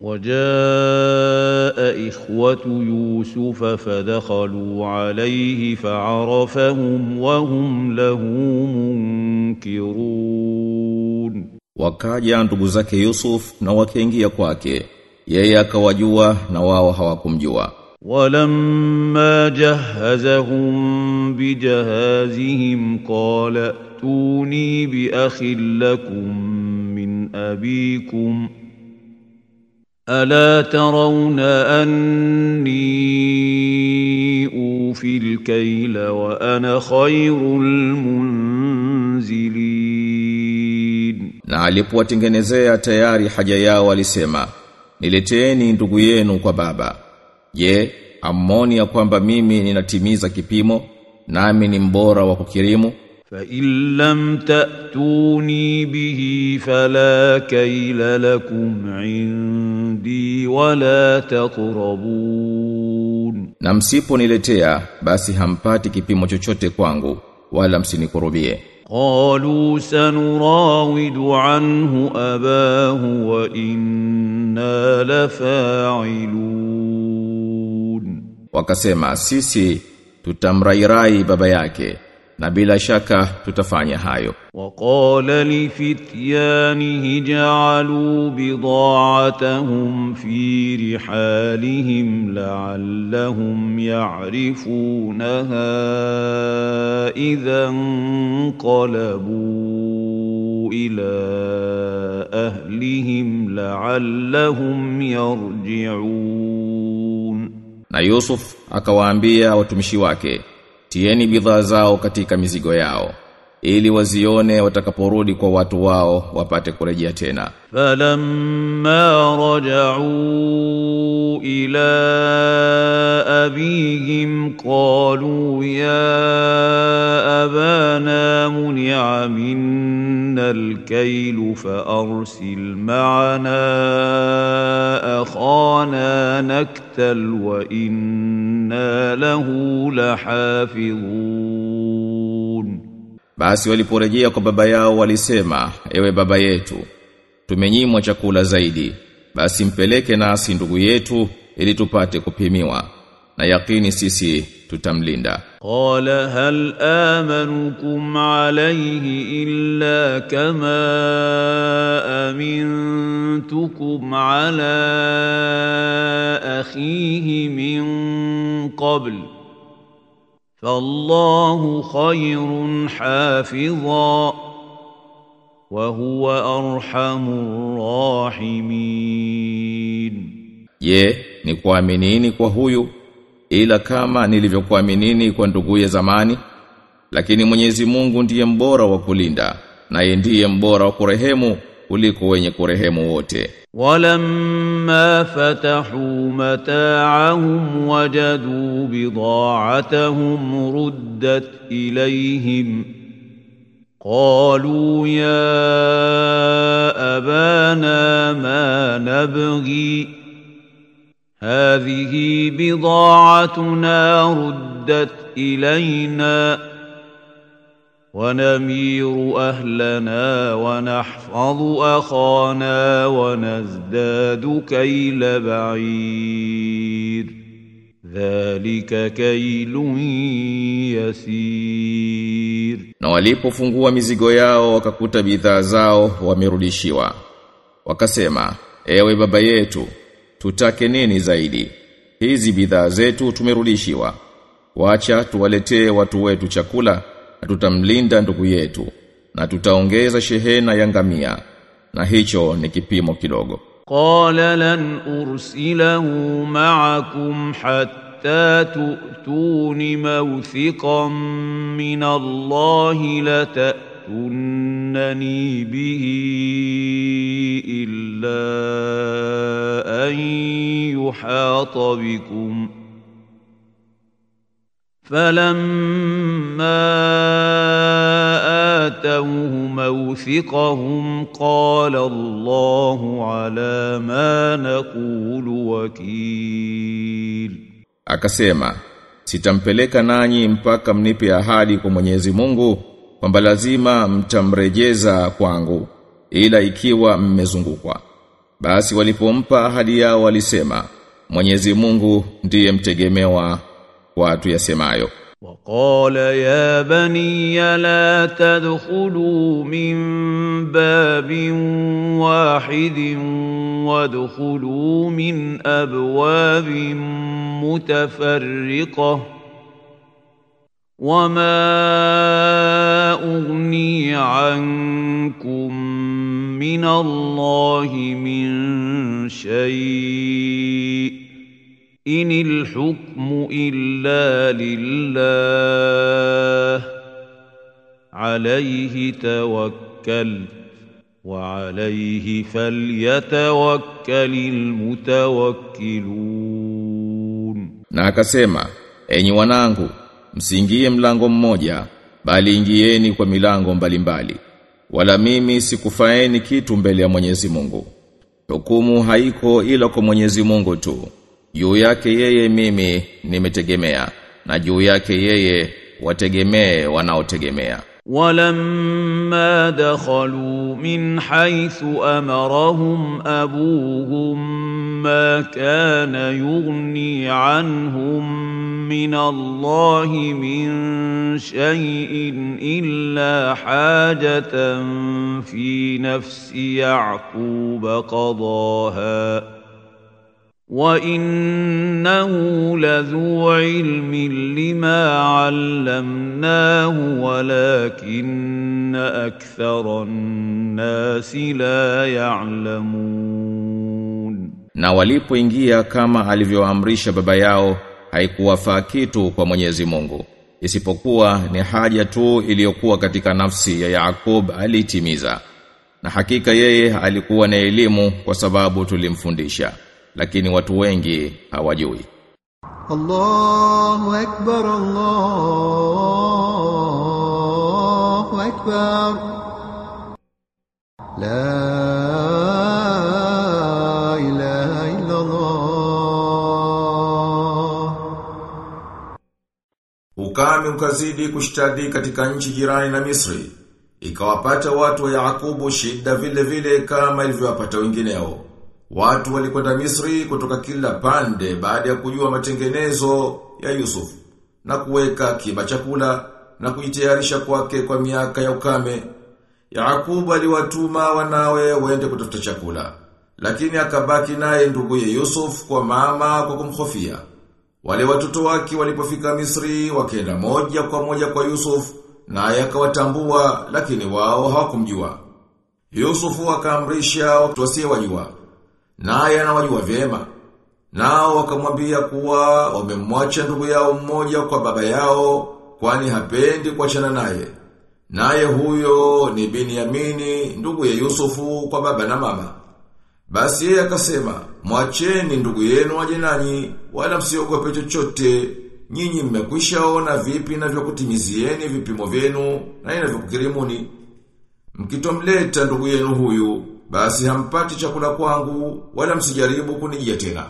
وجاء إخوة يوسف فدخلوا عليه فعرفهم وهم له منكرون Wakaja ndugu zake Yusuf na wakaingia kwake. Yeye akawajua na wao hawakumjua. ولما جهزهم بجهازهم قال ائتوني بأخ لكم من أبيكم ألا ترون أني أوفي الكيل وأنا خير المنزلين Na alipowatengenezea tayari haja yao alisema, "Nileteeni ndugu yenu kwa baba." Je, amoni ya kwamba mimi ninatimiza kipimo nami ni mbora wa kukirimu? فإن لم تأتوني به فلا كيل لكم عندي ولا تقربون Na msiponiletea basi hampati kipimo chochote kwangu wala msinikurubie. قالوا سنراود عنه أباه وإنا لفاعلون Wakasema sisi tutamrairai baba yake na bila shaka tutafanya hayo. وقال لفتيانه جعلوا بضاعتهم في رحالهم لعلهم يعرفونها إذا انقلبوا إلى أهلهم لعلهم يرجعون Na Yusuf akawaambia watumishi wake, tieni bidhaa zao katika mizigo yao ili wazione watakaporudi kwa watu wao wapate kurejea tena. فلما رجعوا إلى أبيهم قالوا يا أبانا منع منا الكيل فأرسل معنا أخانا نكتل وإنا له لحافظون Basi waliporejea kwa baba yao walisema, ewe baba yetu, tumenyimwa chakula zaidi, basi mpeleke nasi ndugu yetu ili tupate kupimiwa, na yakini sisi tutamlinda. قال هل آمنكم عليه إلا كما أمنتكم على أخيه من قبل فالله خير حافظا وهو أرحم الراحمين Je, ni kuaminini kwa huyu ila kama nilivyokuaminini kwa nduguye zamani? Lakini Mwenyezi Mungu ndiye mbora wa kulinda, naye ndiye mbora wa kurehemu kuliko wenye kurehemu wote. ولما فتحوا متاعهم وجدوا بضاعتهم ردت إليهم قالوا يا أبانا ما نبغي هذه بضاعتنا ردت إلينا ونمير أهلنا ونحفظ أخانا ونزداد كيل بعير ذلك كيل يسير Na walipofungua mizigo yao wakakuta bidhaa zao wamerudishiwa. Wakasema, ewe baba yetu, tutake nini zaidi? Hizi bidhaa zetu tumerudishiwa. Wacha tuwaletee watu wetu chakula na tutamlinda ndugu yetu na tutaongeza shehena ya ngamia na hicho ni kipimo kidogo. قال لن أرسله معكم حتى تؤتون موثقا من الله لتأتونني به إلا أن يحاط بكم فلما آتوه موثقهم قال الله على ما نقول وكيل Akasema, sitampeleka nanyi mpaka mnipe ahadi kwa Mwenyezi Mungu kwamba lazima mtamrejeza kwangu ila ikiwa mmezungukwa. Basi walipompa ahadi yao walisema Mwenyezi Mungu ndiye mtegemewa kwa tuyasemayo. وقال يا بني لا تدخلوا من باب واحد وادخلوا من ابواب متفرقه وما اغني عنكم من الله من شيء إن الحكم إلا لله عليه توكل وعليه فليتوكل المتوكلون Na akasema, enyi wanangu, msiingie mlango mmoja, bali ingieni kwa milango mbalimbali. Wala mimi sikufaeni kitu mbele ya Mwenyezi Mungu. Hukumu haiko ila kwa Mwenyezi Mungu tu. Juu yake yeye mimi nimetegemea na juu yake yeye wategemee wanaotegemea. ولما دخلوا من حيث امرهم ابوهم ما كان يغني عنهم من الله من شيء الا حاجه في نفس يعقوب قضاها وانه لذو علم لما علمناه ولكن اكثر الناس لا يعلمون Na walipoingia kama alivyoamrisha baba yao haikuwafaa kitu kwa Mwenyezi Mungu isipokuwa ni haja tu iliyokuwa katika nafsi ya Yaakub alitimiza na hakika yeye alikuwa na elimu kwa sababu tulimfundisha lakini watu wengi hawajui الله أكبر الله أكبر لا إله إلا الله Ukame ukazidi kushtadi katika nchi jirani na Misri. Ikawapata watu wa Yakubu shida vile vile kama ilivyowapata wengineo. Watu walikwenda Misri kutoka kila pande baada ya kujua matengenezo ya Yusuf na kuweka kiba chakula na kujitayarisha kwake kwa miaka ya ukame. Yakubu aliwatuma wanawe waende kutafuta chakula, lakini akabaki naye nduguye Yusuf kwa mama kwa kumhofia. Wale watoto wake walipofika Misri wakaenda moja kwa moja kwa Yusuf naye akawatambua lakini wao hawakumjua. Yusufu akaamrisha watu wasiowajua naye anawajua vyema. Nao wakamwambia kuwa wamemwacha ndugu yao mmoja kwa baba yao kwani hapendi kuachana naye. Naye huyo ni Binyamini ndugu ya Yusufu kwa baba na mama. Basi yeye akasema, mwacheni ndugu yenu aje nanyi, wala msiogope chochote. Nyinyi mmekwishaona vipi navyokutimizieni vipimo vyenu na inavyokukirimuni. Mkitomleta ndugu yenu huyu, basi hampati chakula kwangu, wala msijaribu kunijia tena.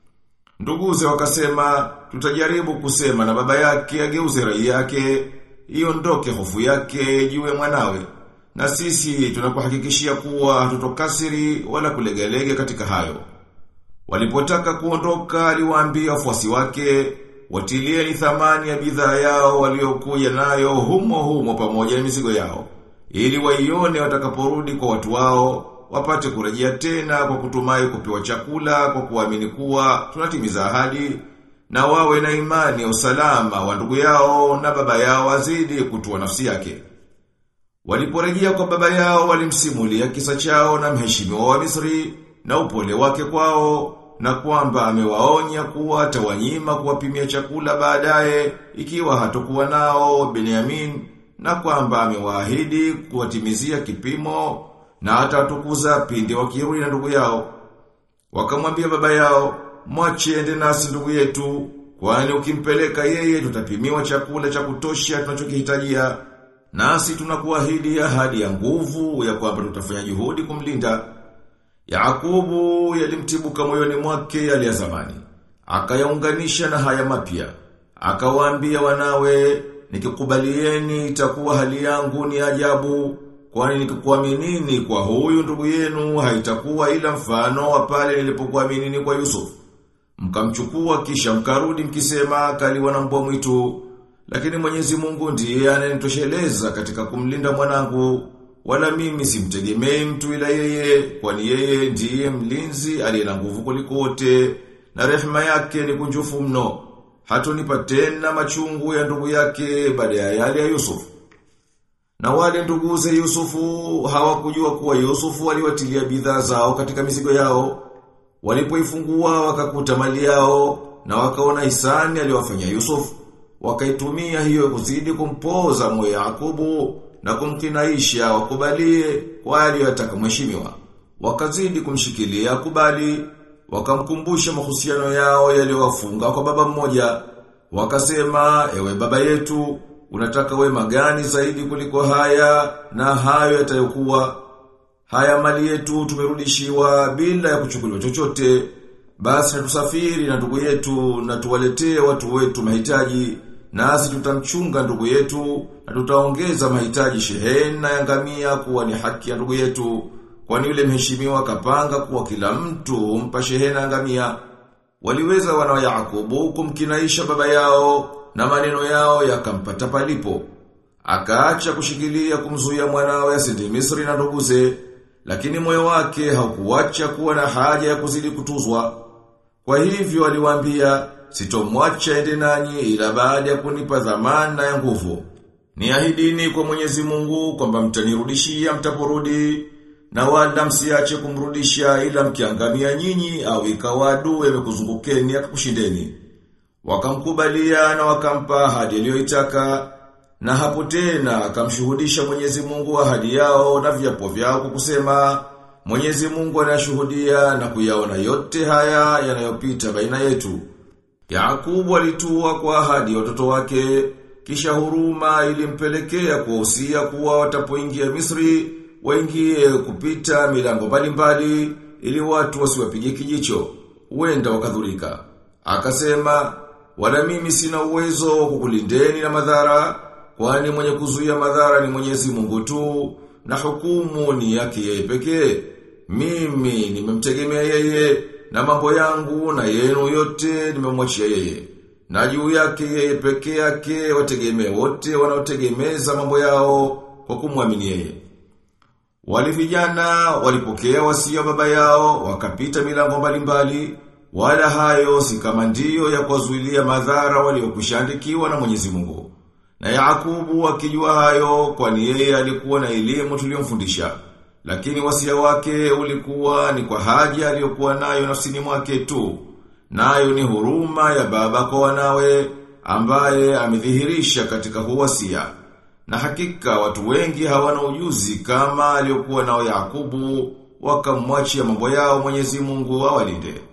Nduguze wakasema, tutajaribu kusema na baba yake ageuze rai yake, iondoke hofu yake jiwe mwanawe. Na sisi tunakuhakikishia kuwa hatutokasiri wala kulegelege katika hayo. Walipotaka kuondoka aliwaambia wafuasi wake, watilieni thamani ya bidhaa yao waliokuja nayo humo humo pamoja na mizigo yao. Ili waione watakaporudi kwa watu wao, wapate kurejea tena kwa kutumai kupewa chakula kwa kuamini kuwa tunatimiza ahadi na wawe na imani ya usalama wa ndugu yao na baba yao azidi kutua nafsi yake. Waliporejea kwa baba yao walimsimulia kisa chao na mheshimiwa wa Misri na upole wake kwao na kwamba amewaonya kuwa atawanyima kuwapimia chakula baadaye ikiwa hatokuwa nao Benyamin na kwamba amewaahidi kuwatimizia kipimo na atatukuza pindi wakirudi na ndugu yao. Wakamwambia baba yao, mwache ende nasi ndugu yetu, kwani ukimpeleka yeye tutapimiwa chakula cha kutosha tunachokihitajia. Nasi tunakuahidi ahadi ya nguvu ya kwamba tutafanya juhudi kumlinda. Yakubu yalimtibuka moyoni mwake yale ya zamani. Akayaunganisha na haya mapya. Akawaambia wanawe, nikikubalieni itakuwa hali yangu ni ajabu, kwani nikikuaminini kwa huyu ndugu yenu haitakuwa ila mfano wa pale nilipokuaminini kwa Yusuf. Mkamchukua kisha mkarudi mkisema kaliwa na mbwa mwitu, lakini Mwenyezi Mungu ndiye ananitosheleza katika kumlinda mwanangu, wala mimi simtegemei mtu ila yeye, kwani yeye ndiye mlinzi aliye na nguvu kuliko wote, na rehema yake ni kunjufu mno. Hatunipa tena machungu ya ndugu yake baada ya yale ya Yusufu. Na wale nduguze Yusufu hawakujua kuwa Yusufu aliwatilia bidhaa zao katika mizigo yao. Walipoifungua wakakuta mali yao na wakaona hisani aliyowafanyia Yusufu. Wakaitumia hiyo kuzidi kumpoza moyo Yakubu na kumkinaisha wakubalie kwa aliyotaka mheshimiwa. Wakazidi kumshikilia akubali, wakamkumbusha mahusiano yao yaliyowafunga kwa baba mmoja. Wakasema, ewe baba yetu, unataka wema gani zaidi kuliko haya na hayo yatayokuwa haya mali yetu tumerudishiwa bila ya kuchukuliwa chochote basi na tusafiri na ndugu yetu na tuwaletee watu wetu mahitaji nasi tutamchunga ndugu yetu na tutaongeza mahitaji shehena ya ngamia kuwa ni haki ya ndugu yetu kwani yule mheshimiwa kapanga kuwa kila mtu umpa shehena ya ngamia waliweza wana wa Yakobo kumkinaisha baba yao na maneno yao yakampata palipo. Akaacha kushikilia kumzuia mwanawe asende Misri na nduguze, lakini moyo wake haukuacha kuwa na haja ya kuzidi kutuzwa. Kwa hivyo aliwaambia, sitomwacha ende nanyi ila baada ya kunipa dhamana ya nguvu. Niahidini kwa Mwenyezi Mungu kwamba mtanirudishia mtaporudi na wala msiache kumrudisha ila mkiangamia nyinyi au ikawa adui amekuzungukeni akakushindeni. Wakamkubalia na wakampa ahadi aliyoitaka na hapo tena akamshuhudisha Mwenyezi Mungu ahadi yao na viapo vyao kwa kusema Mwenyezi Mungu anashuhudia na kuyaona yote haya yanayopita baina yetu. Yakubu alitua kwa ahadi ya watoto wake kisha huruma ilimpelekea kuwahusia kuwa watapoingia Misri waingie kupita milango mbalimbali ili watu wasiwapige kijicho huenda wakadhurika. Akasema wala mimi sina uwezo wa kukulindeni na madhara kwani mwenye kuzuia madhara ni Mwenyezi Mungu tu na hukumu ni yake yeye pekee. Mimi nimemtegemea yeye na mambo yangu na yenu yote nimemwachia yeye. Na juu yake yeye pekee yake wategemee wote wanaotegemeza mambo yao kwa kumwamini yeye. Wale vijana walipokea wasia baba yao wakapita milango mbalimbali wala hayo si kama ndiyo ya kuwazuilia madhara waliokushaandikiwa na Mwenyezi Mungu. Na Yakubu akijua hayo kwani yeye alikuwa na elimu tuliyomfundisha. Lakini wasia wake ulikuwa ni kwa haja aliyokuwa nayo nafsini mwake tu. Nayo ni huruma ya baba kwa wanawe ambaye amedhihirisha katika huwasia. Na hakika watu wengi hawana ujuzi kama aliyokuwa nao Yakubu wakamwachia mambo yao Mwenyezi Mungu awalinde.